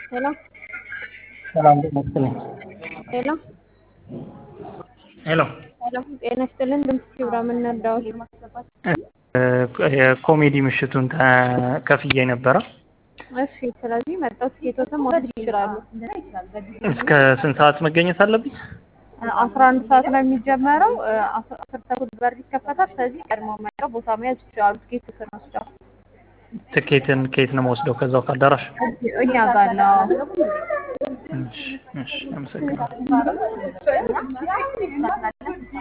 ሄሎ ሰላም ጤና ይስጥልኝ። ሄሎ ሄሎ ሄሎ ጤና ይስጥልን። ድምፅ ክብራ የምንረዳዎች የኮሜዲ ምሽቱን ከፍዬ ነበረ። እሺ፣ ስለዚህ መጣው ትኬቶትን መውሰድ ይችላሉ። እስከ ስንት ሰዓት መገኘት አለብኝ? አስራ አንድ ሰዓት ነው የሚጀመረው። አስር ተኩል በር ይከፈታል። ስለዚህ ቀድሞ መጥተው ቦታ መያዝ ይችላሉ። ትኬቶትን ወስደው ትኬትን ከየት ነው የምወስደው? ከዛው ከአዳራሽ? እኛ ጋር ነው። እሺ፣ እሺ፣ አመሰግናለሁ።